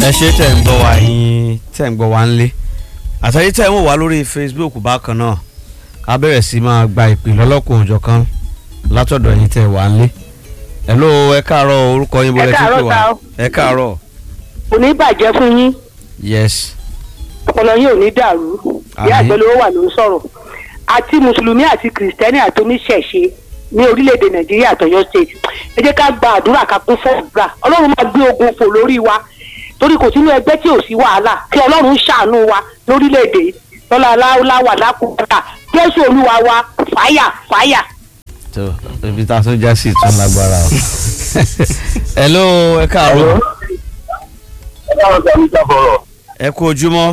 ẹ ṣe tẹ̀ ń gbọ́ wá yín tẹ̀ ń gbọ́ wá ńlé àtàyè tẹ̀ ń wò wá lórí Facebook bákan náà a bẹ̀rẹ̀ sí máa gba ìpè lọ́lọ́kùn òjọ̀kan látọ̀dọ̀ yín tẹ̀ wá ńlé hello ẹ káàárọ̀ orúkọ yín bọ́lẹ̀ tí ń pè wá ẹ káàárọ̀ kò ní bàjẹ́ fún yín yes ọpọlọ yín ò ní dàrú bí Àmín. àgbẹ̀lówó wà ló ń sọ̀rọ̀ àti mùsùlùmí àti kìrìsìtẹ́nì àti oníṣẹ̀ṣe ní orílẹ̀-èdè nàìjíríà àtọ̀yọ́ state ẹ jẹ́ ká gba àdúrà ká kún fún àdúrà ọlọ́run máa gbé ogun fò lórí wa torí kò sínú ẹgbẹ́ tí ò sí wàhálà kí ọlọ́run ṣàánú wa lórílẹ̀-èdè lọ́la aláwọ̀ lákòókò jésù olúwa wa fàyà fàyà. tó ibi tá a tún já sí ìtún lágbára o hello ẹ káàárọ̀ ẹ káwọn sọ ní sáfọrọ ẹ kú ojúmọ́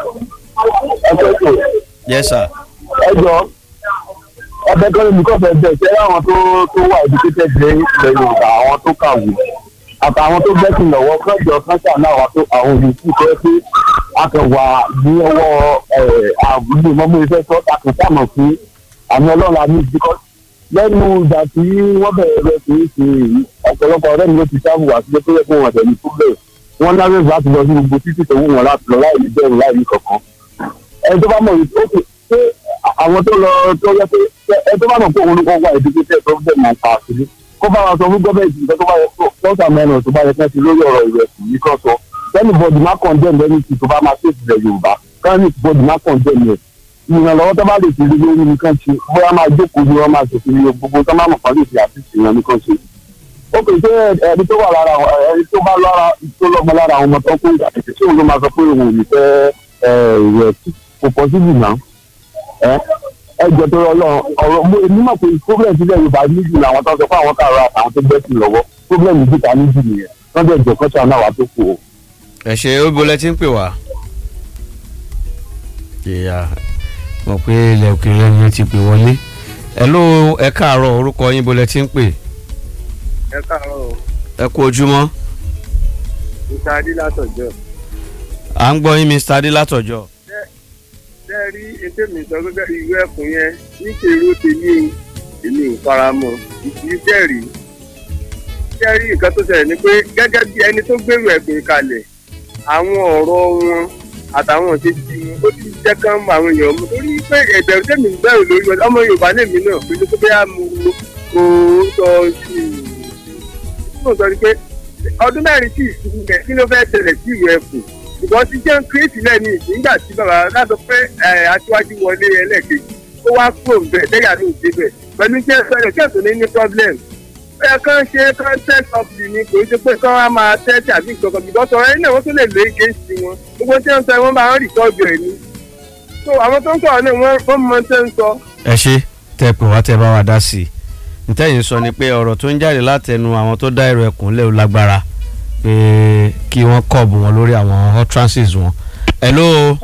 ẹ fẹ́ tó yes sir ẹ jọ ọbẹ̀ kan níbi kọ́fẹ́ bẹ̀ ṣẹ́ àwọn tó tó wà educated ní ilẹ̀ yorùbá àwọn tó kàwé àtàwọn tó gbẹ́sìn lọ́wọ́ kọ́jọ kọ́ńtà náà wà tó àwọn olùkú tó yẹ pé a kàn wà ní ọwọ́ àbúlé mọ́mú iṣẹ́ tó takùtà mọ̀ fún àmì ọlọ́run àmì ìdíkọ́ lẹ́nu ìgbà tí wọ́n bẹ̀rẹ̀ rẹ̀ kì í ṣe èyí ọ̀pọ̀lọpọ̀ ọ̀rẹ́ mi ló ti sáàbù wá sílé tó yẹ kó wọn tẹ̀lé tó bẹ̀rẹ̀ wọ́n lárẹ́ láti lọ sí gbogbo títí tó wù wọn láti lọ láì ní bẹ̀rù láì ní kankan ẹni tó bá mọ̀ yìí ó pé àwọn tó lọ tó yẹ pé ẹni tó bá mọ̀ pé òun ló kọ́ wá ìdíkẹ́tẹ̀ tó bẹ̀ máa pa àṣírí kó bá wa sọ fún gọ́ọ̀mẹ̀ntì nǹkan tó bá yẹ kó lọ́sà mẹ́rin tó bá yẹ kẹ́ ti lórí ọ̀rọ̀ ìrẹsì yìí kan sọ lẹ́nu bọ́ọ̀dù má condemn lẹ́nu tí tó bá máa tètè ilẹ̀ yorùbá kánì bọ́ọ̀dù má condemn yẹn ìrànlọ́wọ́ tó bá lè fi lórí nìkan ṣe bóyá máa jókòó ni wọ́n máa ṣèṣe ní gbogbo tó máa mọ̀ fún àlè fi àtìsí wọn nìkan ṣe ó pè ṣé ẹni tó wà lára àwọn ẹni tó bá lára tó lọ́mọ lára àwọn ọmọ tó kó ìgbà tètè tí òun ló máa sọ pé òun ò ní fẹ́ ìrẹsì kò pọ̀ síbì náà ẹ ẹ jọ tó lọ ọ̀rọ̀ mo èmi mọ̀ pé problem sílẹ̀ yorùbá níjù làwọn tó ń sọ pé àwọn kàrọ àtàwọn tó gbẹ́sìn lọ́wọ́ problem níjìká níjù nìyẹn wọ́n dẹ̀ jọ kọ́ṣà náà wà tó kù o. ẹ ṣe ó bolẹ̀ tí ń pè wá. ìyá mọ̀ pé ilẹ̀ òkèèrè ni ti pè wọlé hello ẹ káàárọ̀ orúkọ yín bolẹ̀ tí ń pè ẹ káàárọ̀ o ẹ kú ojúmọ́ mr adilátọjọ à ń gbọ́ yín Mr. adé látọ̀jọ́ ṣe rí ètò mi sọ gẹ́gẹ́ bí ìwé ẹkùn yẹn níṣèrú tèmi o èmi ò fara mọ́ ìdí jẹ́rì ṣe rí nǹkan tó ṣẹlẹ̀ ni pé gẹ́gẹ́ bí ẹni tó gbèrú ẹ̀gbìn kalẹ̀ àwọn ọ̀rọ̀ wọn àtàwọn òṣèṣì wọn ó ti jẹ́ kán mọ àwọn èèyàn mú torí pé ẹ̀bẹ̀rù tèmi ń bẹ̀rù lórí wọn ọmọ yorùbá lèmi náà pé tó bẹ́ẹ̀ mo kò sọ sí i mo sọ ni pé ọdún mẹ́rin sí ìsinmi rẹ̀ kí ló fẹ́ ṣẹlẹ̀ sí ìwé ẹ̀kùn ṣùgbọ́n ti jẹ́ kírètì lẹ́nu ìgbà tí bàbá látọ̀ pé ẹ̀, aṣíwájú wọlé ẹlẹ́ẹ̀kejì ó wá kúrò ń bẹ̀ lẹ́yà ló ń dé bẹ̀ pẹ̀lú jẹ́ sọ̀rọ̀ kí ẹ̀sùn ní ní problem ẹ kàn ṣe kàn test up the ni kò ṣe pé kàn á máa test àbí ìkọ̀kọ̀ bìbọ́ sọ̀rọ̀ ẹni náà wọ́n tún lè lé against wọn gbogbo tí wọ́n sọ wọ́n máa ń rìkọ́ọ̀dù ẹ̀ ni so àwọn tó ń sọ̀rọ̀ náà wọ́n wọ́n mọ tẹ́ ń sọ ẹ ṣe tẹ pè wá tẹ bá wa dá sí i ntẹ́yìn sọ ni pé ọ̀rọ̀ tó ń jáde látẹnu àwọn tó dá èrò ẹ̀kún lẹ́wọ̀ lágbára pé kí wọ́n kọ̀ọ̀bù wọn lórí àwọn utterances wọn. hello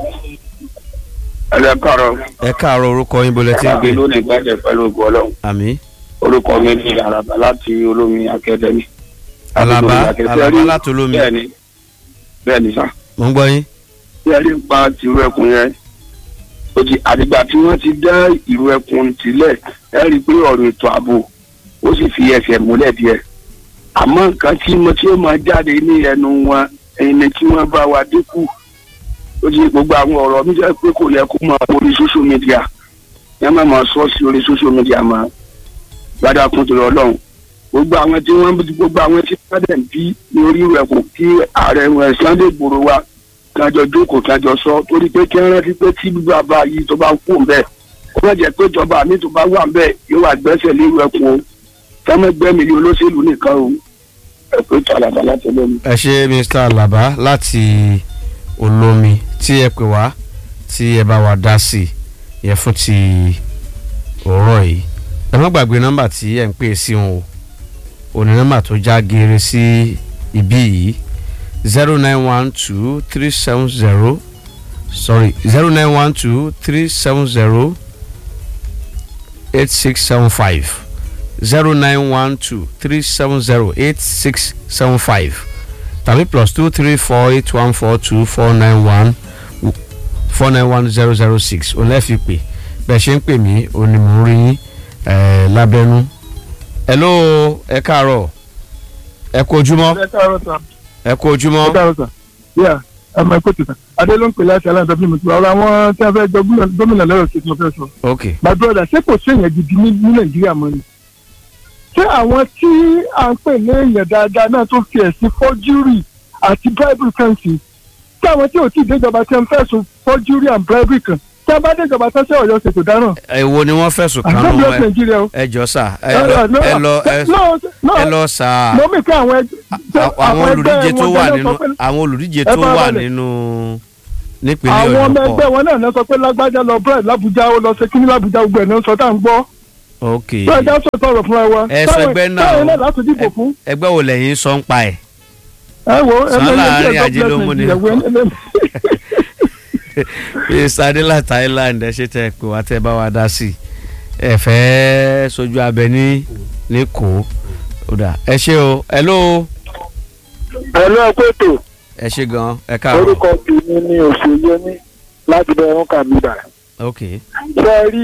ẹ káàárọ̀ ẹ káàárọ̀ orúkọ yín bolẹ̀ tí ń pè lónìí gbàjẹ́ pẹ̀lú ògùn ọlọ́run àmì orúkọ mi ní àràbà láti olómi akẹ́dẹ́mì. alaba alaba látolómi bẹ́ẹ̀ni bẹ́ẹ̀ni sá mo ń gbọ́ yín. bí ẹni pa tìrú ẹkùn yẹn ó ti àdìgbà tí wọ́n ti dá ìrú ẹkùn sílẹ̀ ẹ rí i pé ọ̀rọ̀ ètò ààbò ó sì fi ẹsẹ̀ múlẹ̀ díẹ̀ àmọ́ nǹkan tí mo tí ó máa jáde ní ẹnu wọn ẹni tí wọ́n bá wa dínkù ó ti gbogbo àwọn ọ̀rọ̀ mi jẹ́ pé kò yẹ kó máa orí social media yẹn máa máa sọ sí orí social media máa gbádà kún torí ọlọ́run gbogbo àwọn tí wọ́n gbogbo àwọn tí wọ́n dẹ̀ ń bí ní orí rẹ̀ kò kí ààrẹ wọn Sunday Igboho wa kájọ jókòó kájọ sọ torí pé kí wọ́n rántí pé tí bàbá yìí tó bá kú bẹ́ẹ̀ kó má jẹ́ pé ìjọba mi tó bá wà bẹ́ẹ̀ yóò wà gbẹ́sẹ̀ lérú ẹkùn o fẹ́mẹ́gbẹ́mi ni olóṣèlú nìkan o ẹ̀pẹ́ tó àlàbà láti lómi. ẹ ṣe Mr. alaba láti olómi tí ẹ pè wá tí ẹ bá wa dá sí i yẹ fún ti òórọ̀ yìí ẹ má gbàgbé nọ́mbà tí ẹ ń pè sí wọn o òní nọ́mbà tó já geere sí ibí yìí zero nine one two three seven zero sorry zero nine one two three seven zero eight six seven five zero nine one two three seven zero eight six seven five tàbí plus two three four eight one four two four nine one four nine one zero zero six òun lẹ́ẹ̀fi pè bẹ́ẹ̀ ṣe ń pè mí òun ni mò ń rí yín eh, lábẹ́nú. hello ẹ káàárọ̀ ẹ kú ojúmọ́ ẹ káàárọ̀ sà ẹ kú ojúmọ́ ẹ káàárọ̀ sà yà ọmọ ẹ̀kọ́ tìta adé ló ń pè láti aláǹdọ́ bí mo ti wà ọ̀rọ̀ àwọn tí wọ́n fẹ́ jọ gómìnà- gómìnà lọ́rọ̀ ṣe tí mo fẹ́ sọ. ok my brother ṣé kò sí èèyàn gidi ní ní nàìjíríà mọ́ ni. ṣé àwọn tí à ń pè ní èèyàn dáadáa náà tó fi ẹ̀sìn fọ́júrì àti bribery kan sí tí àwọn tí ò tí ì déjọba tí wọ́n fẹ̀sùn fọ́júrì and bribery kan tí wọ́n bá déjọba tó ṣe ọ̀yọ́ ṣètò dáràn. èwo ni wọ́n fẹ̀sùn kàn àgbẹ̀bí nù ọ̀sẹ̀ nàìjíríà o. ẹ jọ sà ẹ lọ ẹ lọ ẹ- ẹ lọ sà mo mì pé àwọn ẹgbẹ́ àwọn olùdíje tó wọn wà gan-an nínú sọ pé- àwọn olùdíje Ẹ tó fara wà balẹ̀. nínú nípínlẹ̀ àwọn ọmọ ọ̀yọ́ ẹgbẹ́ pọ̀ wọn náà náà sọ pé lágbájá lọ brẹ̀ lábújá ó lọ ṣe kíní lábújá gbogbo ẹ̀ náà sọ tá à ń gbọ́. ok bẹ́ẹ̀ já sọ tọrọ fúnra wa. ẹ sọ ẹgbẹ́ náà táwọn o. náà láti dìbò fún. ẹgbẹ́ wo lẹ́yìn sọ ń pa ẹ̀ ẹ wo ẹ Sàn lọ láàrin ilé ajé ló mú ni. mr adela thailand ẹ ṣe tẹ pé wá tẹ bá wa dá sí i ẹ fẹ́ sojú abẹ ní ní kó ó dà ẹ ṣe o hello pẹ̀lú ẹgbẹ́ ètò ẹ ṣe gan ẹ káàárọ̀ orúkọ tèmi ni òṣèlú ní láti bẹ ẹrún kàmíbà ok ṣe rí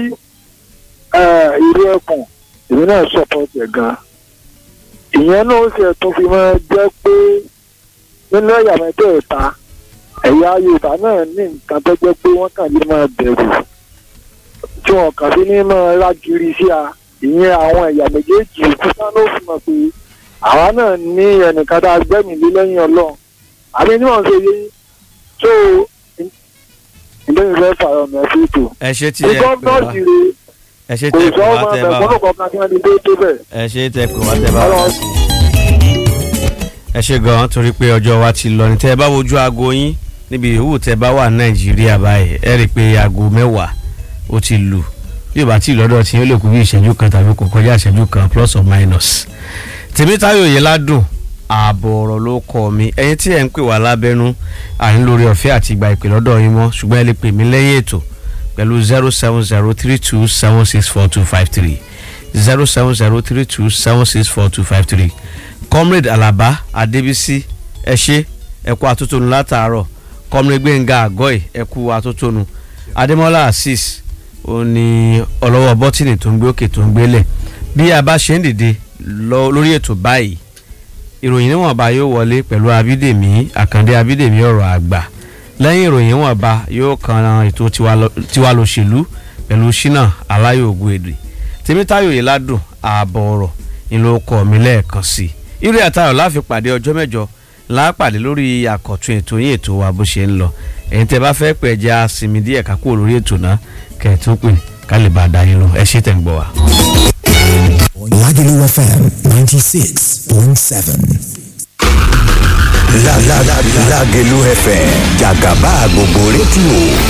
ìrú ẹkùn èmi náà support ẹ̀ gan ìyẹn náà ó sì tún fi máa jẹ́ pé nínú ẹ̀yà mẹ́tẹ̀ẹ̀ta ẹ̀yà yorùbá náà ní nǹkan tó jẹ́ pé wọ́n kàn lè máa bẹ̀rù tí wọ́n kàn sí ní máa rágiri sí a ìyẹn àwọn ẹ̀yà méjèèjì òkúta ló fi mọ̀ pé àwa náà ní ẹnìkan tá a gbẹ́mìí lé lẹ́yìn ọlọ́run àbí ní wọ́n ṣe yé tó ìdẹ́yìn fẹ́ fààrọ̀ mẹ́ sí ètò ẹ ṣe tí ẹ pè gọ́ọ̀nà wá sì rè ẹ ṣe kò tẹ sọ pé ọmọ wá tẹ bá ẹ̀gbọ́n wa kọ̀ọ̀kan kí wọ́n ti dé tó bẹ̀. ẹ ṣe tẹ pé wá tẹ bá wa Ọlọ́run ẹ ṣe gan torí pé ọjọ́ wa ti lọ ní tẹ́ ẹ bá wojú aago yín níbi yòówù tẹ́ ẹ bá wà nàìjíríà báyìí ẹ rí i pé aago mẹ́wàá ó ti lù bí ìbá tí lọ́dọ̀ tí ó lè kú bí ìṣẹ́jú kan tàbí kò kọjá ìṣẹ́jú kan plus or minus. tèmítáyò yìí ládùn ààbọ̀ ọ̀rọ̀ ló kọ́ mi ẹ̀yin tí ẹ̀ ń pè wá lábẹ́nú àní lórí ọ̀fẹ́ àti ìgbà ìpè lọ́dọ̀ yín mọ́ ṣùgbọ́n ẹ lè pè mí lẹ́yìn ètò pẹ̀lú zero seven zero three two seven six four two five three zero seven zero three two seven six four two five three comrade alaba adébísí ẹ ṣe ẹ kú atótónu látàárọ̀ comrade gbẹ̀ngà àgọ́ì ẹ kú atótónu adémọ́lá azeez ó ní ọlọ́wọ́ bọ́tìnì tó ń gbé òkè tó ń gbélẹ̀ bí a bá ṣe ń dìde lọ lórí ètò báyìí ìròyìn níwọ̀nba yóò wọlé pẹ̀lú abídèmí àkàndé abídèmí ọ̀rọ̀ àgbà lẹ́yìn ìròyìn níwọ̀nba yóò kan ètò tiwa lọ- tiwa lòṣèlú pẹ̀lú ṣínà aláyò ògùn èdè tèmítáyò yìí ládùn ààbọ̀ ọ̀rọ̀ ìlú ọkọ̀ mi lẹ́ẹ̀kan sí i irú àtàrọ̀ láfi pàdé ọjọ́ mẹ́jọ láàpàdé lórí àkọ̀tun ètò yín ètò wa bó ṣe ń lọ ẹ̀yin tẹ́ bá fẹ́ pẹ̀ jẹ́ àsinmi díẹ̀ ká kúrò lórí ètò náà kẹ̀ tó pè ká lè bá a dá yín lọ ẹ ṣé tẹ̀ ń gbọ́ wa. Lagelu FM 96.7. La la la Lagelu FM Jagaba gbogbo rédíò